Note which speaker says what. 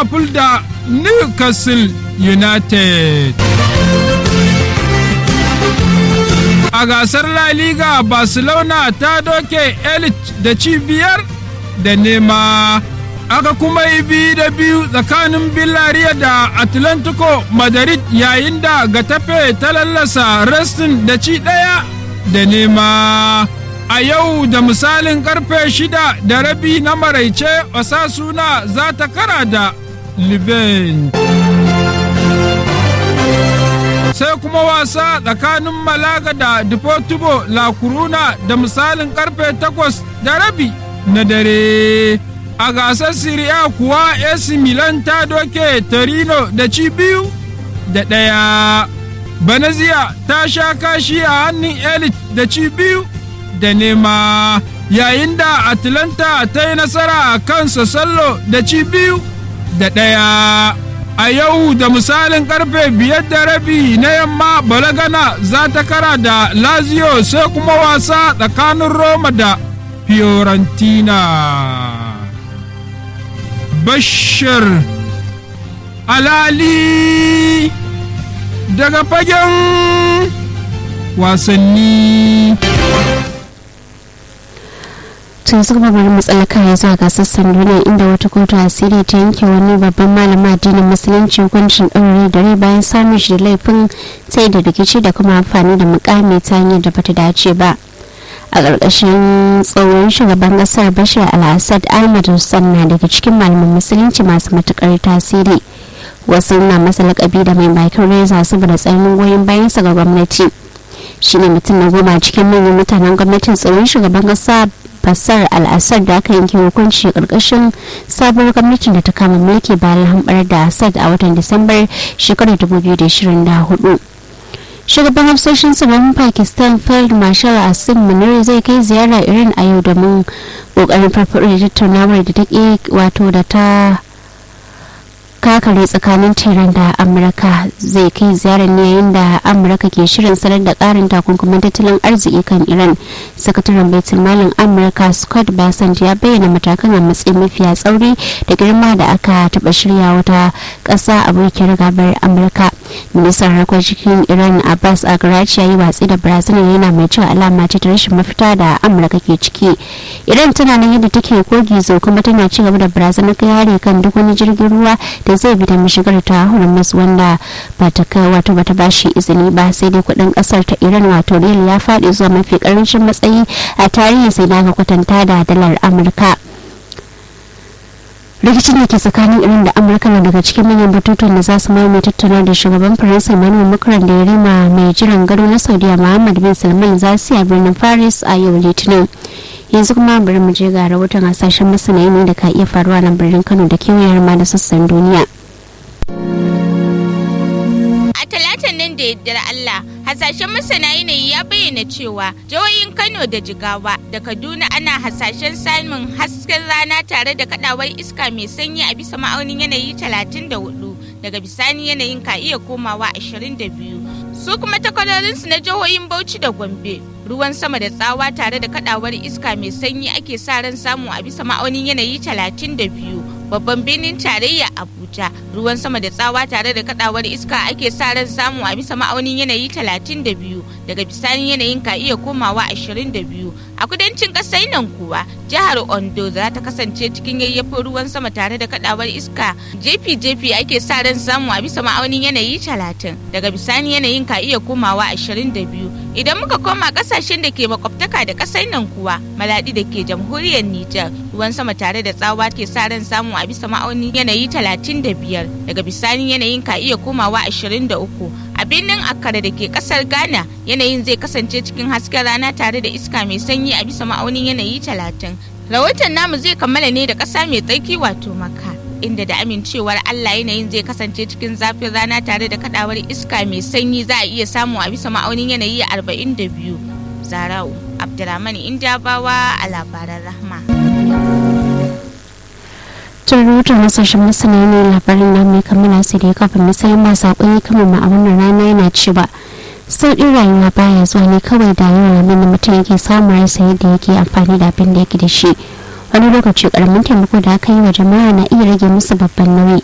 Speaker 1: liverpool da newcastle united a gasar la liga barcelona ta doke elite da cibiyar da nema aka kuma yi biyu da biyu tsakanin Villarreal da Atlantico Madrid yayin da Getafe ta lallasa Restin da ci ɗaya da nema. A yau da misalin karfe shida da rabi na maraice Osasuna za ta kara da Liben. Sai kuma wasa tsakanin Malaga da Deportivo La Coruna da misalin karfe takwas da rabi na dare. a gasar Serie A kuwa AC Milan ta doke Torino da ci biyu da ɗaya. Banazia ta sha kashi a hannun Elite da ci biyu da nema yayin da Atlanta ta yi nasara a kan Sassallo da ci biyu da ɗaya. A yau da misalin karfe biyar da rabi na yamma Balagana za ta kara da Lazio sai kuma wasa tsakanin Roma da Fiorentina. Bashir Alali daga fagen wasanni.
Speaker 2: tun su kuma bari matsalaka ya zuwa ga sassan duniya inda wata kotu a siriya ta yanke wani babban malamin addinin musulunci hukuncin ɗaure da rai bayan samun shi da laifin sai da rikici da kuma amfani da mukami ta hanyar da bata dace ba. a ƙarƙashin tsohon shugaban ƙasar bashir al-assad ahmad hussein na daga cikin malaman musulunci masu matuƙar tasiri wasu na masa lakabi da mai bakin reza saboda tsayin goyon bayansa ga gwamnati shine mutum na goma cikin manyan mutanen gwamnatin tsohon shugaban ƙasa basar al-assad da aka yanke hukunci ƙarƙashin sabuwar gwamnatin da ta kama mulki bayan hambar da assad a watan disambar shekarar 2024 shugaban hafsoshin tsaron pakistan field marshal asim munir zai kai ziyara iran a yau domin kokarin farfaɗo da tattaunawar da ta wato da ta kakare tsakanin tehran da amurka zai kai ziyarar ne yayin da amurka ke shirin sanar da karin takunkumin tattalin arziki kan iran sakataren baitul malin amurka scott bassant ya bayyana matakan a matsayin mafiya tsauri da girma da aka taba shirya wata kasa abokin gabar amurka ministan harkokin iran abbas agarachi ya yi watsi da brazil yana mai cewa alama ce ta rashin mafita da amurka ke ciki iran tana nan yadda take kogi kuma tana ci gaba da barazana kai hari kan duk wani jirgin ruwa da zai bi da mashigar ta hormuz wanda ba ta kai wato ba ta bashi izini ba sai dai kudin kasar ta iran wato riyal ya faɗi zuwa mafi karancin matsayi a tarihi sai da aka kwatanta da dalar amurka rikicin da ke tsakanin iran da amurka na daga cikin manyan batutuwan da za su mamaye tattauna da shugaban faransa emmanuel macron da ya rima mai jiran gado na saudiya muhammad bin salman za su a birnin paris a yau litinin yanzu kuma bari mu je ga rahoton hasashen masana ne da ka iya faruwa na birnin kano da kewayar ma da sassan duniya
Speaker 3: a talatan nan da yaddar allah hasashen masana yanayi ya bayyana cewa jihohin kano da jigawa da kaduna ana hasashen samun hasken rana tare da kadawar iska mai sanyi a bisa ma'aunin yanayi 34 daga bisani yanayin ka iya komawa 22 su kuma takwarorinsu na jihohin bauchi da gombe ruwan sama da tsawa tare da kadawar iska mai sanyi ake sa ran samu a bisa ma'aunin yanayi 32 babban birnin tarayya abuja ruwan sama da tsawa tare da kadawar iska ake sa ran samu a bisa ma'aunin yanayi 32 daga bisani yanayin ka iya komawa 22 a kudancin kasar nan kuwa jihar ondo za ta kasance cikin yayyafin ruwan sama tare da kadawar iska jefi-jefi ake sa ran samu a bisa ma'aunin yanayi 30 daga bisani yanayin ka iya komawa 22 idan muka koma kasashen da ke makwabtaka da kasar nan kuwa maladi da ke jamhuriyar nijar ruwan sama tare da tsawa ke sa ran samu a bisa ma'aunin yanayi 35 daga bisani yanayin ka iya komawa 23 a birnin akkara da ke kasar ghana yanayin zai kasance cikin hasken rana tare da iska mai sanyi a bisa ma'aunin yanayi 30 rahoton namu zai kammala ne da ƙasa mai tsarki wato maka inda da amincewar Allah yanayin zai kasance cikin zafin rana tare da kadawar iska mai sanyi za a iya samu a bisa ma'aunin yanayi 42 zarau abdulrahman indabawa a labaran rahma
Speaker 2: tun rahoton hasashen masana ne labarin na mai kammala sai da ya kafin misalin masu akwai kamar ma a wannan rana yana cewa sauƙin rayuwa baya zuwa ne kawai da yawan abin da mutum yake samun rasa yadda yake amfani da abin da yake da shi wani lokaci karamin taimako da aka yi wa jama'a na iya rage musu babban nauyi